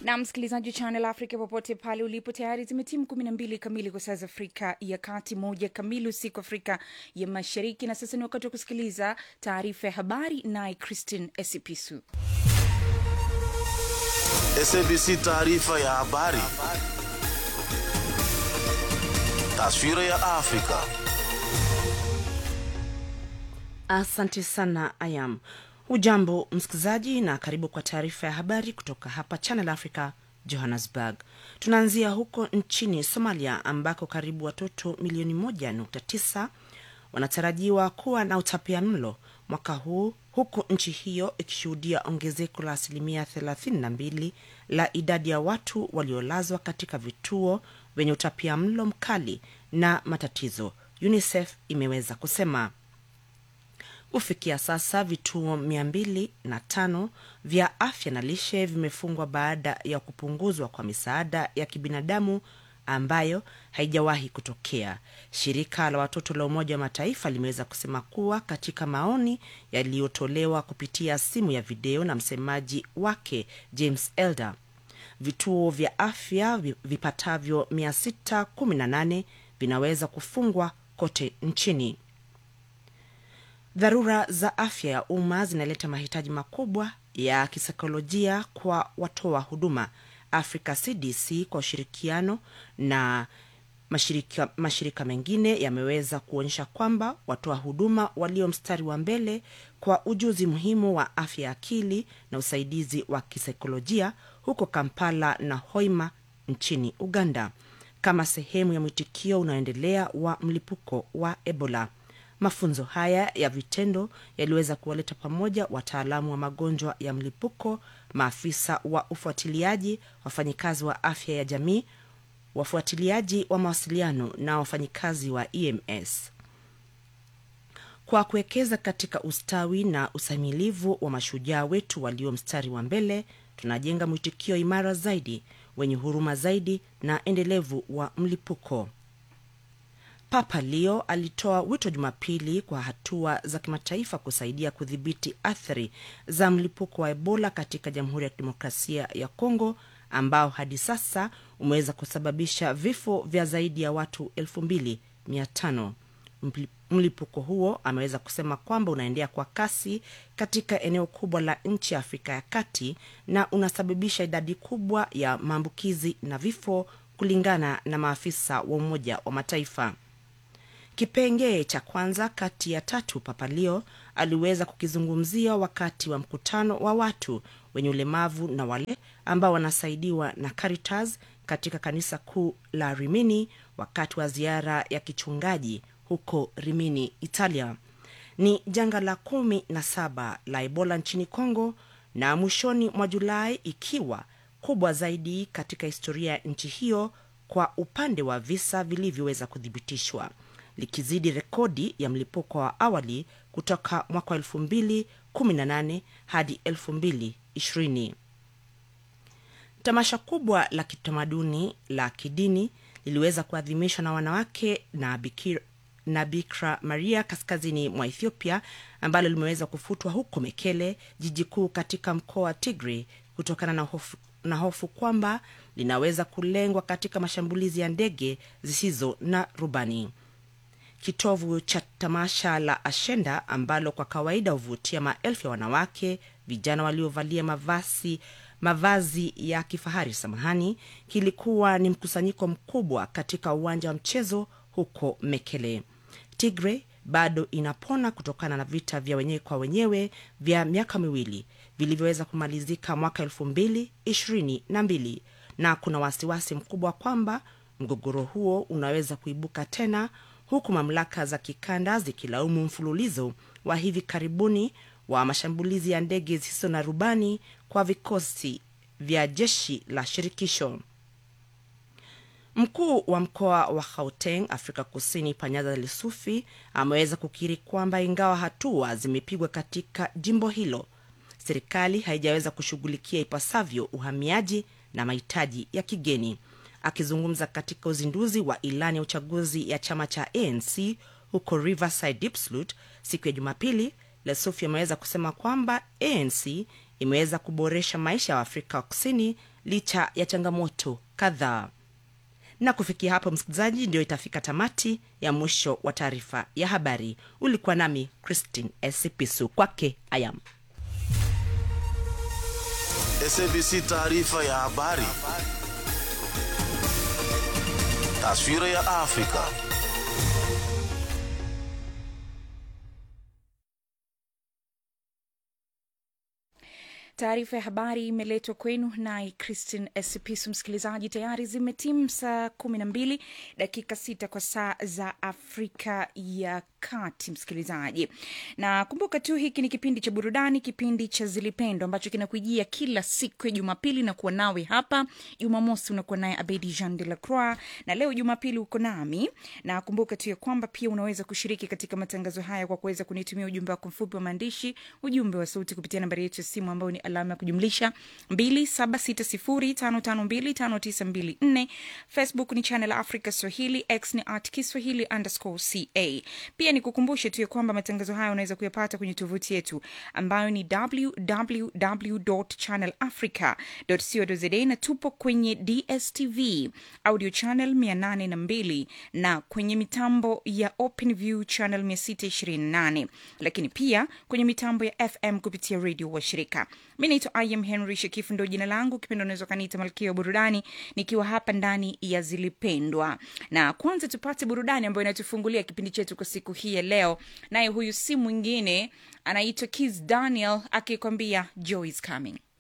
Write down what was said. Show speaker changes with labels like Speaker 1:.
Speaker 1: na msikilizaji wa Channel Africa popote pale ulipo, tayari zimetimu kumi na mbili kamili kwa saa za Afrika ya Kati, moja kamili usiku Afrika ya Mashariki. Na sasa ni wakati wa kusikiliza taarifa ya habari, naye Christine Esipisu.
Speaker 2: SABC taarifa ya habari. Taswira ya Afrika.
Speaker 3: Asante sana Ayam. Hujambo msikilizaji, na karibu kwa taarifa ya habari kutoka hapa Channel Africa, Johannesburg. Tunaanzia huko nchini Somalia ambako karibu watoto milioni moja nukta tisa wanatarajiwa kuwa na utapia mlo mwaka huu huku nchi hiyo ikishuhudia ongezeko la asilimia 32 la idadi ya watu waliolazwa katika vituo vyenye utapia mlo mkali na matatizo, UNICEF imeweza kusema. Kufikia sasa vituo mia mbili na tano vya afya na lishe vimefungwa baada ya kupunguzwa kwa misaada ya kibinadamu ambayo haijawahi kutokea. Shirika la watoto la Umoja wa Mataifa limeweza kusema kuwa katika maoni yaliyotolewa kupitia simu ya video na msemaji wake James Elder, vituo vya afya vipatavyo 618 vinaweza kufungwa kote nchini. Dharura za afya ya umma zinaleta mahitaji makubwa ya kisaikolojia kwa watoa huduma. Africa CDC kwa ushirikiano na mashirika, mashirika mengine yameweza kuonyesha kwamba watoa huduma walio mstari wa mbele kwa ujuzi muhimu wa afya ya akili na usaidizi wa kisaikolojia huko Kampala na Hoima nchini Uganda kama sehemu ya mwitikio unaoendelea wa mlipuko wa Ebola. Mafunzo haya ya vitendo yaliweza kuwaleta pamoja wataalamu wa magonjwa ya mlipuko, maafisa wa ufuatiliaji, wafanyikazi wa afya ya jamii, wafuatiliaji wa mawasiliano na wafanyikazi wa EMS. Kwa kuwekeza katika ustawi na usamilivu wa mashujaa wetu walio mstari wa mbele, tunajenga mwitikio imara zaidi, wenye huruma zaidi na endelevu wa mlipuko. Papa Leo alitoa wito Jumapili kwa hatua za kimataifa kusaidia kudhibiti athari za mlipuko wa Ebola katika Jamhuri ya Kidemokrasia ya Kongo ambao hadi sasa umeweza kusababisha vifo vya zaidi ya watu elfu mbili mia tano. Mlipuko huo ameweza kusema kwamba unaendea kwa kasi katika eneo kubwa la nchi ya Afrika ya Kati na unasababisha idadi kubwa ya maambukizi na vifo kulingana na maafisa wa Umoja wa Mataifa. Kipengee cha kwanza kati ya tatu Papa Leo aliweza kukizungumzia wakati wa mkutano wa watu wenye ulemavu na wale ambao wanasaidiwa na Caritas katika kanisa kuu la Rimini wakati wa ziara ya kichungaji huko Rimini, Italia. Ni janga la kumi na saba la Ebola nchini Kongo na mwishoni mwa Julai ikiwa kubwa zaidi katika historia ya nchi hiyo kwa upande wa visa vilivyoweza kuthibitishwa likizidi rekodi ya mlipuko wa awali kutoka mwaka wa elfu mbili kumi na nane hadi elfu mbili ishirini. Tamasha kubwa la kitamaduni la kidini liliweza kuadhimishwa na wanawake na Bikira, na Bikira Maria kaskazini mwa Ethiopia ambalo limeweza kufutwa huko Mekele, jiji kuu katika mkoa wa Tigray kutokana na hofu, na hofu kwamba linaweza kulengwa katika mashambulizi ya ndege zisizo na rubani. Kitovu cha tamasha la Ashenda ambalo kwa kawaida huvutia maelfu ya wanawake vijana waliovalia mavazi mavazi ya kifahari samahani, kilikuwa ni mkusanyiko mkubwa katika uwanja wa mchezo huko Mekele. Tigray bado inapona kutokana na vita vya wenyewe kwa wenyewe vya miaka miwili vilivyoweza kumalizika mwaka elfu mbili ishirini na mbili na kuna wasiwasi mkubwa kwamba mgogoro huo unaweza kuibuka tena huku mamlaka za kikanda zikilaumu mfululizo wa hivi karibuni wa mashambulizi ya ndege zisizo na rubani kwa vikosi vya jeshi la shirikisho. Mkuu wa mkoa wa Gauteng, Afrika Kusini, Panyaza Lesufi ameweza kukiri kwamba ingawa hatua zimepigwa katika jimbo hilo, serikali haijaweza kushughulikia ipasavyo uhamiaji na mahitaji ya kigeni. Akizungumza katika uzinduzi wa ilani ya uchaguzi ya chama cha ANC huko Riverside Diepsloot siku ya Jumapili, Lesufi ameweza kusema kwamba ANC imeweza kuboresha maisha ya waafrika wa kusini licha ya changamoto kadhaa na kufikia hapo msikilizaji ndio itafika tamati ya mwisho wa taarifa ya habari ulikuwa nami christine esipisu kwake ayam
Speaker 2: SABC taarifa ya habari. Taswira ya Afrika.
Speaker 1: Taarifa ya habari imeletwa kwenu naye Christine Esipisu. Msikilizaji, tayari zimetimu saa kumi na mbili dakika sita kwa saa za Afrika ya Kati. Msikilizaji, na kumbuka tu hiki ni kipindi cha burudani, kipindi cha Zilipendo ambacho kinakujia kila siku ya Jumapili na kuwa nawe hapa. Jumamosi unakuwa naye Abedi Jean de la Croix, na leo Jumapili uko nami, na kumbuka tu ya kwamba pia unaweza kushiriki katika matangazo haya kwa kuweza kunitumia ujumbe wako mfupi wa maandishi, ujumbe wa sauti kupitia nambari yetu ya simu ambayo ni alama ya kujumlisha 276055259254 facebook ni channel africa swahili x ni at kiswahili underscore ca pia ni kukumbushe tu ya kwamba matangazo haya unaweza kuyapata kwenye tovuti yetu ambayo ni www channel africa co za na tupo kwenye dstv audio channel 802 na kwenye mitambo ya open view channel 628 lakini pia kwenye mitambo ya fm kupitia redio wa shirika mi naitwa im henry shekifu ndo jina langu kipendo unaweza ukaniita malkia wa burudani nikiwa hapa ndani ya zilipendwa na kwanza tupate burudani ambayo inatufungulia kipindi chetu kwa siku hii ya leo naye huyu si mwingine anaitwa kis daniel akikwambia joy is coming